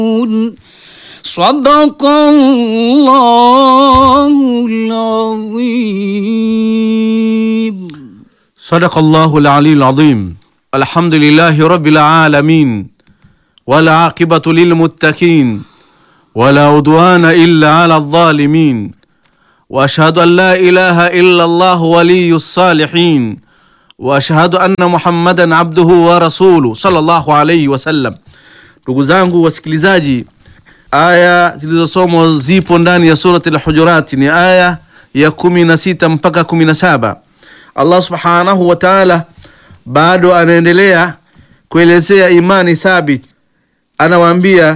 صدق الله العظيم صدق الله العلي العظيم الحمد لله رب العالمين والعاقبة للمتقين ولا عدوان إلا على الظالمين وأشهد أن لا إله إلا الله ولي الصالحين وأشهد أن محمدا عبده ورسوله صلى الله عليه wasallam. Ndugu zangu wasikilizaji, aya zilizosomwa zipo ndani ya surati al-Hujurat, ni aya ya kumi na sita mpaka kumi na saba. Allah subhanahu wa ta'ala bado anaendelea kuelezea imani thabit, anawaambia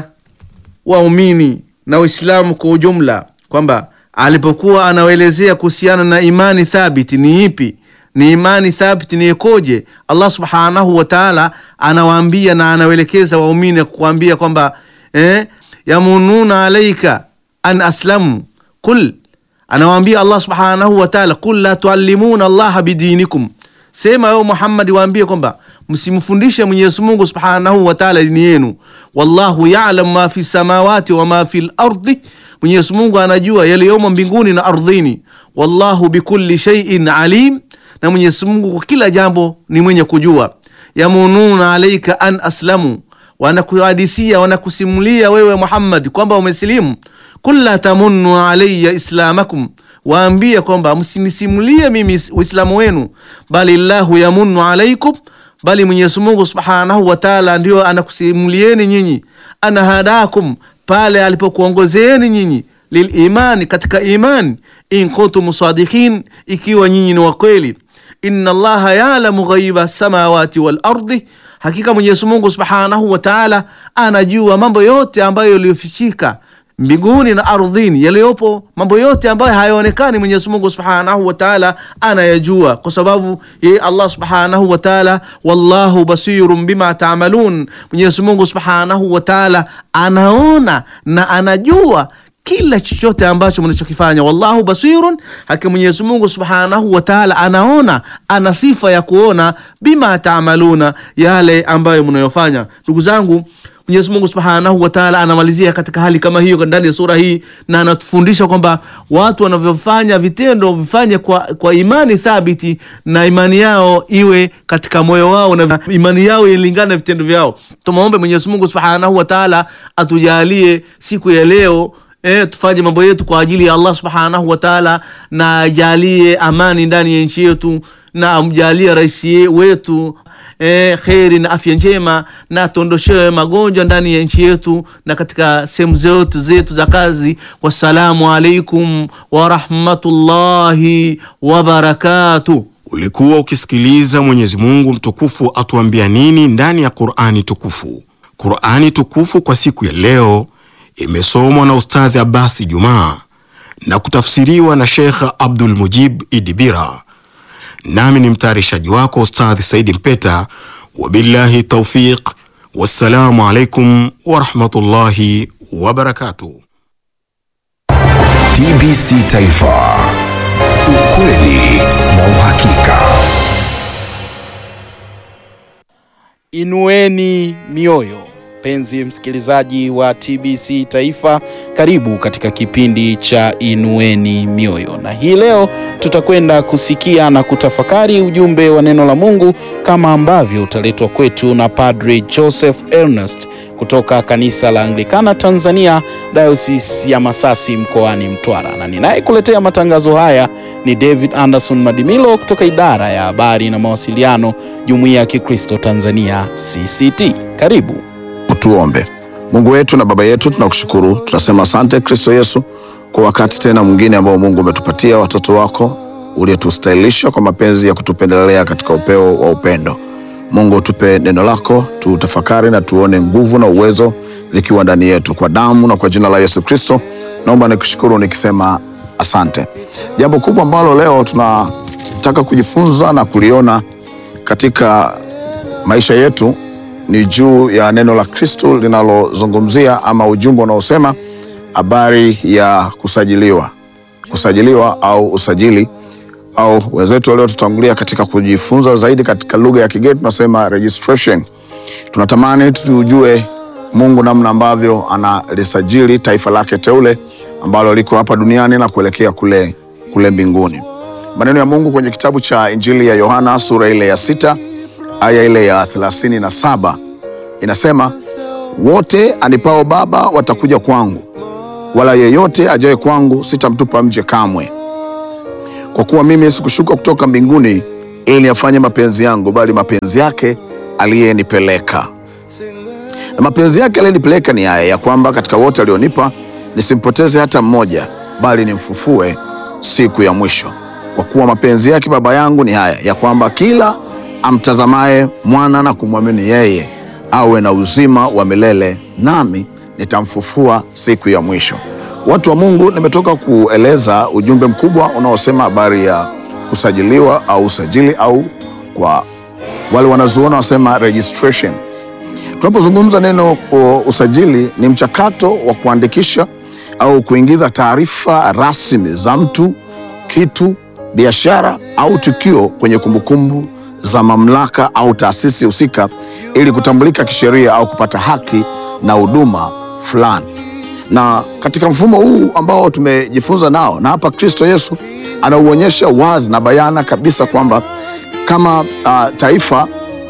waumini na Waislamu kwa ujumla kwamba alipokuwa anawaelezea kuhusiana na imani thabiti ni ipi, ni imani thabiti ni ikoje, Allah subhanahu wa ta'ala anawaambia na anawaelekeza waumini kuambia kwamba eh, yamununa alaika an aslamu kul anawaambia Allah subhanahu wa ta'ala, kul la tuallimuna allaha bidinikum, sema wewe Muhammad, waambie kwamba msimfundishe Mwenyezi Mungu subhanahu wa ta'ala dini yenu. Wallahu ya'lamu ma fi samawati wa ma fi al-ardi, Mwenyezi Mungu anajua yaliyomo mbinguni na ardhini. Wallahu bikulli shay'in alim, na Mwenyezi Mungu kwa kila jambo ni mwenye kujua. Yamununa alaika an aslamu, wanakuhadisia wanakusimulia wewe Muhammad kwamba umesilimu Kul la tamunnu alayya islamakum, waambie kwamba msinisimulie mimi uislamu wenu, bali llahu yamunnu alaikum, bali Mwenyezi Mungu subhanahu wa taala ndio anakusimulieni nyinyi, ana hadakum, pale alipokuongozeeni nyinyi lilimani, katika imani, in kuntum sadiqin, ikiwa nyinyi ni wakweli. Inna allaha yalamu ghaiba samawati wal ardi, hakika Mwenyezi Mungu subhanahu wa taala anajua mambo yote ambayo yaliyofichika mbinguni na ardhini, yaliyopo mambo yote ambayo hayaonekani, Mwenyezi Mungu Subhanahu wa Ta'ala anayajua, kwa sababu yeye Allah Subhanahu wa Ta'ala, wallahu basirun bima ta'malun, Mwenyezi Mungu Subhanahu wa Ta'ala anaona na anajua kila chochote ambacho mnachokifanya. Wallahu basirun, hakika Mwenyezi Mungu Subhanahu wa Ta'ala anaona, ana sifa ya kuona, bima ta'maluna, yale ambayo mnayofanya. Ndugu zangu Mwenyezi Mungu Subhanahu wa Ta'ala anamalizia katika hali kama hiyo ndani ya sura hii, na anatufundisha kwamba watu wanavyofanya vitendo vifanye kwa, kwa imani thabiti, na imani yao iwe katika moyo wao na imani yao ilingane na vitendo vyao. Tumwombe Mwenyezi Mungu Subhanahu wa Ta'ala atujalie siku ya leo E, tufanye mambo yetu kwa ajili ya Allah Subhanahu wa Ta'ala, na ajalie amani ndani ya nchi yetu, na amjalie rais wetu E, kheri na afya njema na atondoshewe magonjwa ndani ya nchi yetu na katika sehemu zetu zetu za kazi. Wassalamu alaikum warahmatullahi wabarakatuh. Ulikuwa ukisikiliza Mwenyezi Mungu mtukufu atuambia nini ndani ya Qur'ani tukufu. Qur'ani tukufu kwa siku ya leo imesomwa na Ustadhi Abasi Jumaa na kutafsiriwa na Sheikh Abdul Mujib Idibira nami ni mtayarishaji wako Ustadhi Saidi Mpeta. Wabillahi taufiq, wassalamu alaikum warahmatullahi wabarakatuh. TBC Taifa, ukweli na uhakika. Inueni mioyo, mpenzi msikilizaji wa TBC Taifa, karibu katika kipindi cha Inueni Mioyo, na hii leo tutakwenda kusikia na kutafakari ujumbe wa neno la Mungu kama ambavyo utaletwa kwetu na Padre Joseph Ernest kutoka kanisa la Anglikana Tanzania, Diocese ya Masasi mkoani Mtwara, na ninayekuletea matangazo haya ni David Anderson Madimilo kutoka idara ya habari na mawasiliano, Jumuiya ya Kikristo Tanzania CCT. Karibu. Tuombe. Mungu wetu na Baba yetu, tunakushukuru, tunasema asante Kristo Yesu kwa wakati tena mwingine ambao Mungu umetupatia watoto wako uliotustahilisha kwa mapenzi ya kutupendelea katika upeo wa upendo. Mungu, tupe neno lako tutafakari na tuone nguvu na uwezo vikiwa ndani yetu, kwa damu na kwa jina la Yesu Kristo naomba nikushukuru nikisema asante. Jambo kubwa ambalo leo tunataka kujifunza na kuliona katika maisha yetu ni juu ya neno la Kristo linalozungumzia ama ujumbe unaosema habari ya kusajiliwa, kusajiliwa au usajili au wenzetu waliotutangulia katika kujifunza zaidi katika lugha ya kigeni tunasema registration. Tunatamani tujue Mungu namna ambavyo analisajili taifa lake teule ambalo liko hapa duniani na kuelekea kule, kule mbinguni. Maneno ya Mungu kwenye kitabu cha Injili ya Yohana sura ile ya sita aya ile ya thelathini na saba inasema, wote anipao Baba watakuja kwangu, wala yeyote ajaye kwangu sitamtupa nje kamwe. Kwa kuwa mimi sikushuka kutoka mbinguni ili niyafanye mapenzi yangu, bali mapenzi yake aliyenipeleka. Na mapenzi yake aliyenipeleka ni haya ya kwamba katika wote alionipa nisimpoteze hata mmoja, bali nimfufue siku ya mwisho. Kwa kuwa mapenzi yake Baba yangu ni haya ya kwamba kila amtazamaye mwana na kumwamini yeye awe na uzima wa milele, nami nitamfufua siku ya mwisho. Watu wa Mungu, nimetoka kueleza ujumbe mkubwa unaosema habari ya kusajiliwa au usajili au kwa wale wanazuona wasema registration. Tunapozungumza neno uh, usajili ni mchakato wa kuandikisha au kuingiza taarifa rasmi za mtu, kitu, biashara au tukio kwenye kumbukumbu za mamlaka au taasisi husika ili kutambulika kisheria au kupata haki na huduma fulani. Na katika mfumo huu ambao tumejifunza nao, na hapa Kristo Yesu anauonyesha wazi na bayana kabisa kwamba kama uh, taifa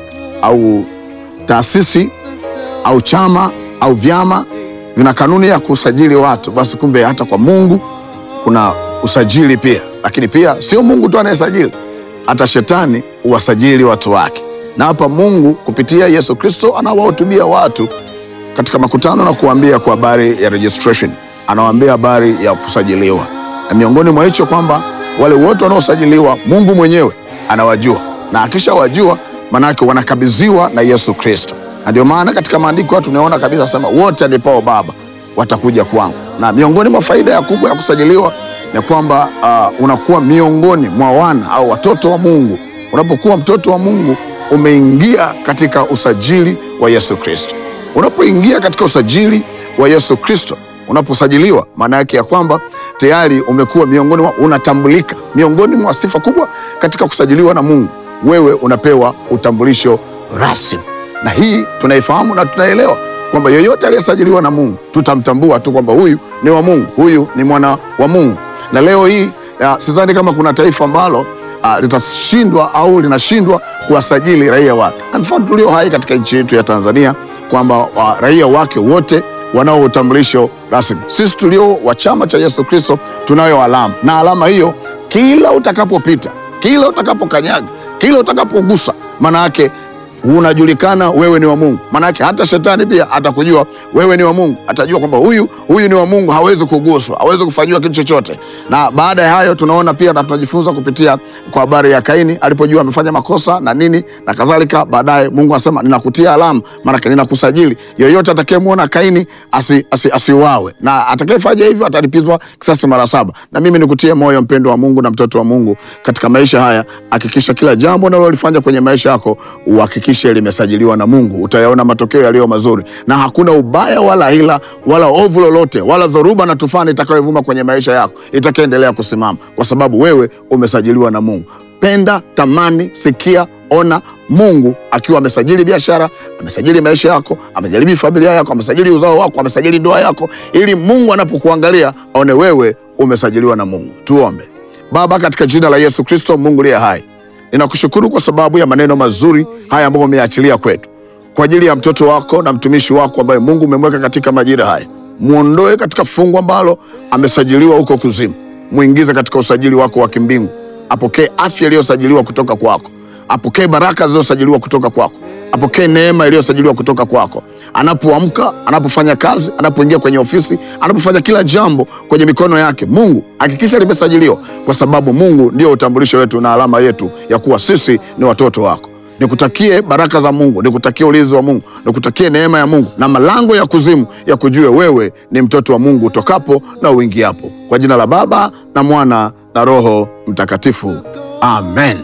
au taasisi au chama au vyama vina kanuni ya kusajili watu, basi kumbe hata kwa Mungu kuna usajili pia. Lakini pia sio Mungu tu anayesajili, hata shetani huwasajili watu wake. Na hapa Mungu kupitia Yesu Kristo anawahutubia watu katika makutano na kuambia kwa habari ya registration, anawaambia habari ya kusajiliwa, na miongoni mwa hicho kwamba wale wote wanaosajiliwa Mungu mwenyewe anawajua, na akishawajua manake wanakabidhiwa na Yesu Kristo. Na ndio maana katika maandiko tunaona kabisa sema wote anipao Baba watakuja kwangu, na miongoni mwa faida ya kubwa ya kusajiliwa ni kwamba uh, unakuwa miongoni mwa wana au watoto wa Mungu. Unapokuwa mtoto wa Mungu umeingia katika usajili wa Yesu Kristo. Unapoingia katika usajili wa Yesu Kristo, unaposajiliwa, maana yake ya kwamba tayari umekuwa miongoni mwa, unatambulika miongoni mwa sifa kubwa katika kusajiliwa na Mungu. Wewe unapewa utambulisho rasmi, na hii tunaifahamu na tunaelewa kwamba yoyote aliyesajiliwa na Mungu tutamtambua tu kwamba huyu ni wa Mungu, huyu ni mwana wa Mungu. Na leo hii uh, sidhani kama kuna taifa ambalo uh, litashindwa au linashindwa kuwasajili raia wake, na mfano tulio hai katika nchi yetu ya Tanzania kwamba uh, raia wake wote wanao utambulisho rasmi. Sisi tulio wa chama cha Yesu Kristo tunayo alama, na alama hiyo kila utakapopita, kila utakapokanyaga, kila utakapogusa, maana yake unajulikana wewe ni wa Mungu. Maana yake hata shetani pia atakujua wewe ni wa Mungu, atajua kwamba huyu huyu ni wa Mungu, hawezi kuguswa, hawezi kufanyiwa kitu chochote. Na baada ya hayo tunaona pia na tunajifunza kupitia kwa habari ya Kaini alipojua amefanya makosa na nini na kadhalika. Baadaye Mungu anasema ninakutia alama, maana yake ninakusajili. Yoyote atakayemwona Kaini asi, asi, asiuawe, na atakayefanya hivyo atalipizwa kisasi mara saba. Na mimi nikutie moyo mpendo wa Mungu na mtoto wa Mungu katika maisha haya, hakikisha kila jambo unalolifanya kwenye maisha yako uhakikishe limesajiliwa na Mungu. Utayaona matokeo yaliyo mazuri, na hakuna ubaya wala hila wala ovu lolote wala dhoruba na tufani itakayovuma kwenye maisha yako itakaendelea kusimama, kwa sababu wewe umesajiliwa na Mungu. Penda, tamani, sikia, ona Mungu akiwa amesajili biashara, amesajili maisha yako, amesajili familia yako, amesajili uzao wako, amesajili ndoa yako, ili Mungu anapokuangalia aone wewe umesajiliwa na Mungu. Tuombe. Baba, katika jina la Yesu Kristo, Mungu liye hai Ninakushukuru kwa sababu ya maneno mazuri haya ambayo umeachilia kwetu kwa ajili ya mtoto wako na mtumishi wako ambaye Mungu umemweka katika majira haya. Muondoe katika fungu ambalo amesajiliwa huko kuzimu, muingize katika usajili wako wa kimbingu. Apokee afya iliyosajiliwa kutoka kwako, apokee baraka zilizosajiliwa kutoka kwako, apokee neema iliyosajiliwa kutoka kwako. Anapoamka, anapofanya kazi, anapoingia kwenye ofisi, anapofanya kila jambo kwenye mikono yake, Mungu hakikisha limesajiliwa, kwa sababu Mungu ndio utambulisho wetu na alama yetu ya kuwa sisi ni watoto wako. Nikutakie baraka za Mungu, nikutakie ulinzi wa Mungu, nikutakie neema ya Mungu na malango ya kuzimu ya kujue wewe ni mtoto wa Mungu utokapo na uingiapo, kwa jina la Baba na Mwana na Roho Mtakatifu, amen.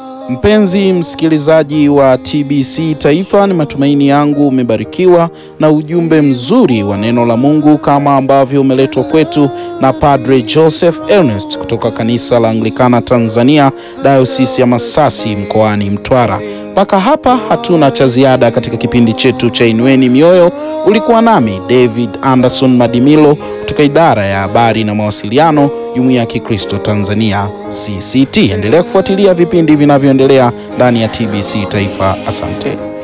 Mpenzi msikilizaji wa TBC Taifa, ni matumaini yangu umebarikiwa na ujumbe mzuri wa neno la Mungu kama ambavyo umeletwa kwetu na Padre Joseph Ernest kutoka kanisa la Anglikana Tanzania, Dayosisi ya Masasi mkoani Mtwara. Mpaka hapa hatuna cha ziada katika kipindi chetu cha Inueni Mioyo. Ulikuwa nami David Anderson Madimilo kutoka idara ya habari na mawasiliano, Jumuiya ya Kikristo Tanzania CCT. Endelea kufuatilia vipindi vinavyoendelea ndani ya TBC Taifa. Asante.